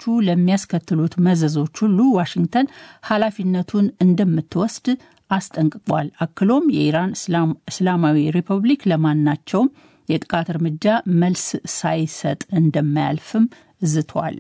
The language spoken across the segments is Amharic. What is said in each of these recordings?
ለሚያስከትሉት መዘዞች ሁሉ ዋሽንግተን ኃላፊነቱን እንደምትወስድ አስጠንቅቋል። አክሎም የኢራን እስላማዊ ሪፐብሊክ ለማናቸውም የጥቃት እርምጃ መልስ ሳይሰጥ እንደማያልፍም ዝቷል።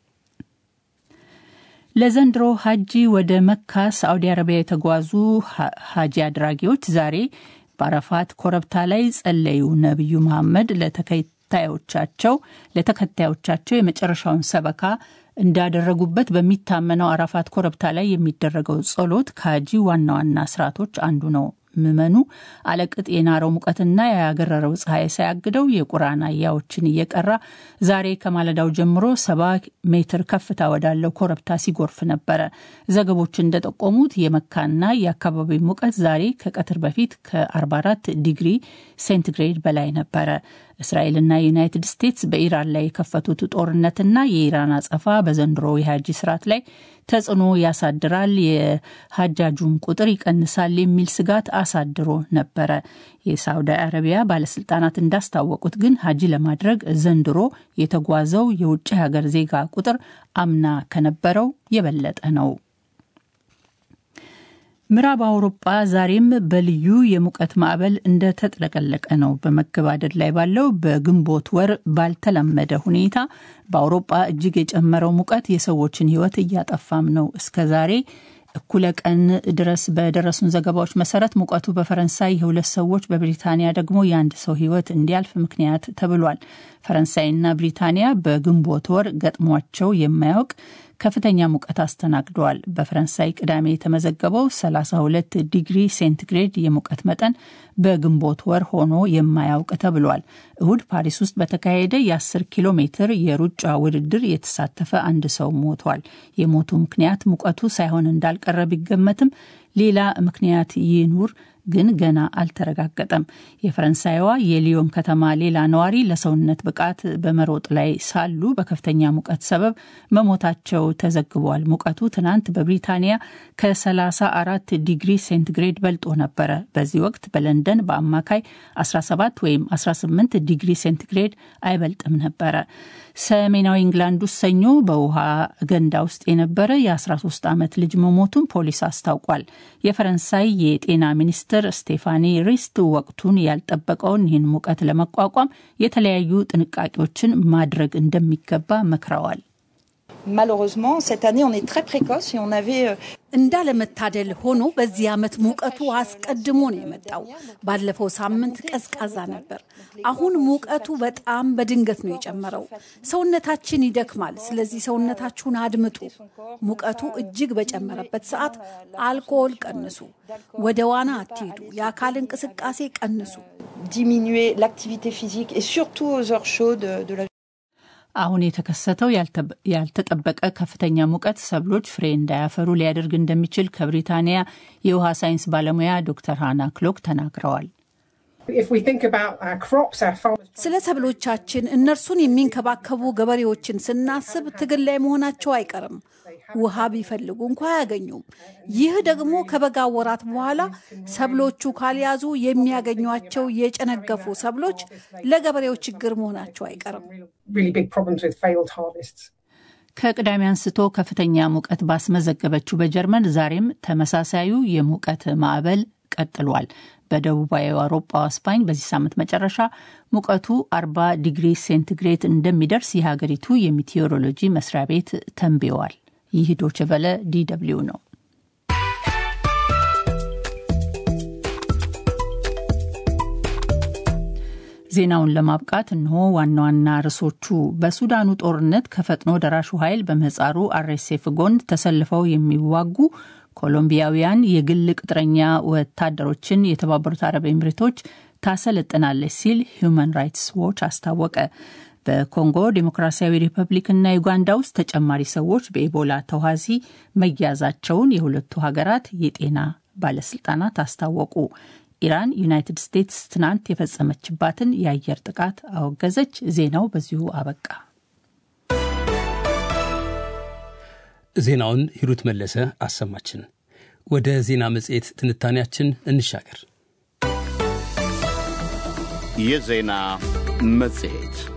ለዘንድሮ ሀጂ ወደ መካ ሳዑዲ አረቢያ የተጓዙ ሀጂ አድራጊዎች ዛሬ በአረፋት ኮረብታ ላይ ጸለዩ። ነቢዩ መሐመድ ለተከታዮቻቸው ለተከታዮቻቸው የመጨረሻውን ሰበካ እንዳደረጉበት በሚታመነው አረፋት ኮረብታ ላይ የሚደረገው ጸሎት ከሀጂ ዋና ዋና ስርዓቶች አንዱ ነው። ምዕመኑ አለቅጥ የናረው ሙቀትና ያገረረው ፀሐይ ሳያግደው የቁርአን አያዎችን እየቀራ ዛሬ ከማለዳው ጀምሮ ሰባ ሜትር ከፍታ ወዳለው ኮረብታ ሲጎርፍ ነበረ። ዘገቦች እንደጠቆሙት የመካና የአካባቢው ሙቀት ዛሬ ከቀትር በፊት ከ44 ዲግሪ ሴንቲግሬድ በላይ ነበረ። እስራኤልና ዩናይትድ ስቴትስ በኢራን ላይ የከፈቱት ጦርነትና የኢራን አጸፋ በዘንድሮ የሀጂ ስርዓት ላይ ተጽዕኖ ያሳድራል፣ የሀጃጁም ቁጥር ይቀንሳል የሚል ስጋት አሳድሮ ነበረ። የሳውዲ አረቢያ ባለስልጣናት እንዳስታወቁት ግን ሀጂ ለማድረግ ዘንድሮ የተጓዘው የውጭ ሀገር ዜጋ ቁጥር አምና ከነበረው የበለጠ ነው። ምዕራብ አውሮጳ ዛሬም በልዩ የሙቀት ማዕበል እንደተጥለቀለቀ ነው። በመገባደድ ላይ ባለው በግንቦት ወር ባልተለመደ ሁኔታ በአውሮጳ እጅግ የጨመረው ሙቀት የሰዎችን ሕይወት እያጠፋም ነው። እስከ ዛሬ እኩለ ቀን ድረስ በደረሱን ዘገባዎች መሰረት ሙቀቱ በፈረንሳይ የሁለት ሰዎች በብሪታንያ ደግሞ የአንድ ሰው ሕይወት እንዲያልፍ ምክንያት ተብሏል። ፈረንሳይና ብሪታንያ በግንቦት ወር ገጥሟቸው የማያውቅ ከፍተኛ ሙቀት አስተናግደዋል። በፈረንሳይ ቅዳሜ የተመዘገበው 32 ዲግሪ ሴንቲግሬድ የሙቀት መጠን በግንቦት ወር ሆኖ የማያውቅ ተብሏል። እሁድ ፓሪስ ውስጥ በተካሄደ የ10 ኪሎ ሜትር የሩጫ ውድድር የተሳተፈ አንድ ሰው ሞቷል። የሞቱ ምክንያት ሙቀቱ ሳይሆን እንዳልቀረ ቢገመትም ሌላ ምክንያት ይኑር ግን ገና አልተረጋገጠም። የፈረንሳይዋ የሊዮን ከተማ ሌላ ነዋሪ ለሰውነት ብቃት በመሮጥ ላይ ሳሉ በከፍተኛ ሙቀት ሰበብ መሞታቸው ተዘግቧል። ሙቀቱ ትናንት በብሪታንያ ከ34 ዲግሪ ሴንቲግሬድ በልጦ ነበረ። በዚህ ወቅት በለንደን በአማካይ 17 ወይም 18 ዲግሪ ሴንቲግሬድ አይበልጥም ነበረ። ሰሜናዊ ኢንግላንድ ውስጥ ሰኞ በውሃ ገንዳ ውስጥ የነበረ የ13 ዓመት ልጅ መሞቱን ፖሊስ አስታውቋል። የፈረንሳይ የጤና ሚኒስትር ስቴፋኒ ሪስት ወቅቱን ያልጠበቀውን ይህን ሙቀት ለመቋቋም የተለያዩ ጥንቃቄዎችን ማድረግ እንደሚገባ መክረዋል። እንዳለመታደል ሆኖ በዚህ ዓመት ሙቀቱ አስቀድሞ ነው የመጣው። ባለፈው ሳምንት ቀዝቃዛ ነበር። አሁን ሙቀቱ በጣም በድንገት ነው የጨመረው። ሰውነታችን ይደክማል። ስለዚህ ሰውነታችሁን አድምጡ። ሙቀቱ እጅግ በጨመረበት ሰዓት አልኮል ቀንሱ፣ ወደ ዋና አትሄዱ፣ የአካል እንቅስቃሴ ቀንሱ። አሁን የተከሰተው ያልተጠበቀ ከፍተኛ ሙቀት ሰብሎች ፍሬ እንዳያፈሩ ሊያደርግ እንደሚችል ከብሪታንያ የውሃ ሳይንስ ባለሙያ ዶክተር ሃና ክሎክ ተናግረዋል። ስለ ሰብሎቻችን እነርሱን የሚንከባከቡ ገበሬዎችን ስናስብ ትግል ላይ መሆናቸው አይቀርም። ውሃ ቢፈልጉ እንኳ አያገኙም። ይህ ደግሞ ከበጋ ወራት በኋላ ሰብሎቹ ካልያዙ የሚያገኟቸው የጨነገፉ ሰብሎች ለገበሬው ችግር መሆናቸው አይቀርም። ከቅዳሜ አንስቶ ከፍተኛ ሙቀት ባስመዘገበችው በጀርመን ዛሬም ተመሳሳዩ የሙቀት ማዕበል ቀጥሏል። በደቡባዊ አውሮፓ ስፓኝ በዚህ ሳምንት መጨረሻ ሙቀቱ 40 ዲግሪ ሴንቲግሬድ እንደሚደርስ የሀገሪቱ የሚቴዎሮሎጂ መስሪያ ቤት ተንብየዋል። ይህ ዶችቨለ ዲደብሊው ነው። ዜናውን ለማብቃት እንሆ ዋና ዋና ርዕሶቹ። በሱዳኑ ጦርነት ከፈጥኖ ደራሹ ኃይል በምህጻሩ አርኤስኤፍ ጎን ተሰልፈው የሚዋጉ ኮሎምቢያውያን የግል ቅጥረኛ ወታደሮችን የተባበሩት አረብ ኤምሬቶች ታሰለጥናለች ሲል ሁማን ራይትስ ዎች አስታወቀ። በኮንጎ ዴሞክራሲያዊ ሪፐብሊክና ዩጋንዳ ውስጥ ተጨማሪ ሰዎች በኢቦላ ተዋሲ መያዛቸውን የሁለቱ ሀገራት የጤና ባለስልጣናት አስታወቁ። ኢራን ዩናይትድ ስቴትስ ትናንት የፈጸመችባትን የአየር ጥቃት አወገዘች። ዜናው በዚሁ አበቃ። ዜናውን ሂሩት መለሰ አሰማችን። ወደ ዜና መጽሔት ትንታኔያችን እንሻገር። የዜና መጽሔት